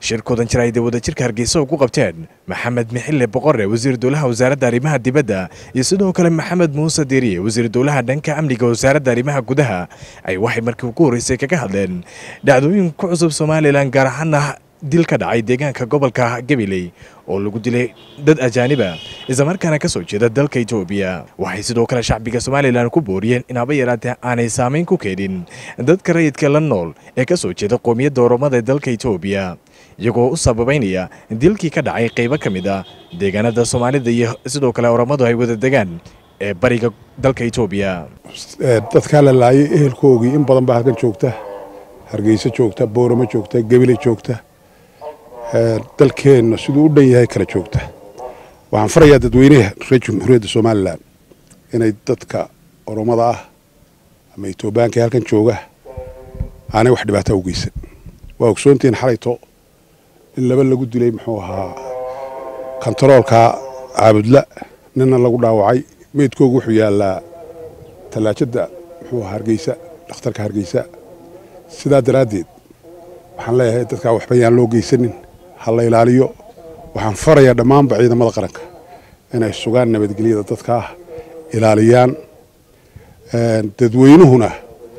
shirkoodan jir ay wadajirka hargeysa ugu qabteen maxamed mixille boqore wasiir dowlaha wasaaradda arrimaha dibadda iyo sidoo kale maxamed muuse diiriye wasiir dowlaha dhanka amniga wasaaradda arrimaha gudaha ay waxay markii ugu horreysay kaga hadleen dhacdooyin ku cusub somalilan gaar ahaana dil ka dhacay deegaanka gobolka gabiley oo lagu dilay dad ajaaniba islamarkaana ka soo jeeda dalka etoobiya waxay sidoo kale shacbiga somalilan ku booriyeen in haba yaraatee aanay saamayn ku keenin dadka rayidka la nool ee ka soo jeeda qoomiyadda oromada ee dalka etoobiya iyagoo u sababaynaya dilkii ka dhacay qaybo ka mid a deegaanada soomaalida iyo sidoo kale oromadu ay wada degaan ee bariga dalka etoobiya dadkaa la laayay ehelkoogii in badan baa halkan joogta hargeysa joogta booramo joogta gebile joogta dalkeenna siduu u dhan yahay kala joogta waxaan farayaa dadweynaha reer jamhuuriyadda somalilan inay dadka oromada ah ama etoobiyaanka ee halkan jooga aanay wax dhibaataa u geysan waa ogsoontihiin xalayto in laba lagu dilay muxuu ahaa kontaroolka caabudla ninna lagu dhaawacay meydkoogu wuxuu yaallaa tallaajadda muxuu ahaa hargeysa dhakhtarka hargeysa sidaa daraaddeed waxaan leeyahay dadkaa waxba yaan loo geysanin ha la ilaaliyo waxaan farayaa dhammaanba ciidamada qaranka inay sugaan nabadgelyada dadka ah ilaaliyaan dadweynuhuna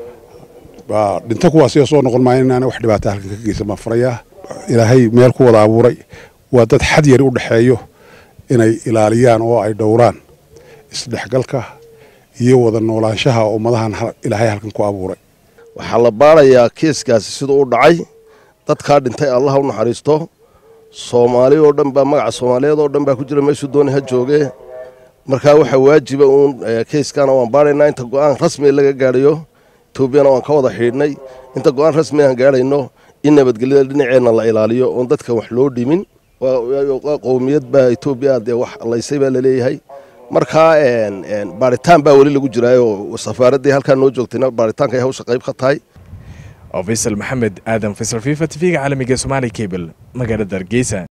dhinto kuwaasiga soo noqon maayo inaana wax dhibaata halkan ka geysan baan farayaa ilaahay meel ku wada abuuray waa dad xad yari u dhexeeyo inay ilaaliyaan oo ay dhowraan isdhexgalka iyo wada noolaanshaha ummadahan ilaahay halkan ku abuuray waxaa la baarayaa kiiskaasi siduu u dhacay dadkaa dhintay allah u naxariisto soomaali oo dhan baa magaca soomaaliyeed oo dhan baa ku jira meeshuu dooni ha joogee markaa waxaa waajiba uun keiskana waan baaraynaa inta go-aan rasmiga laga gaadhayo etoobiyana waan ka wada xidhnay inta go-aan rasmi aan gaadhayno in nabadgelyada dhinaceenna la ilaaliyo oon dadka wax loo dhimin qowmiyad baa etoobiya dee wax laysay baa laleeyahay markaa baaritaan baa weli lagu jiraayo safaaraddii halkaa noo joogtayna baaritaanka ay hawsha qayb ka tahay faysal maxamed aadan faysal fifa tv-ga caalamiga somaali cable magaalada hargeysa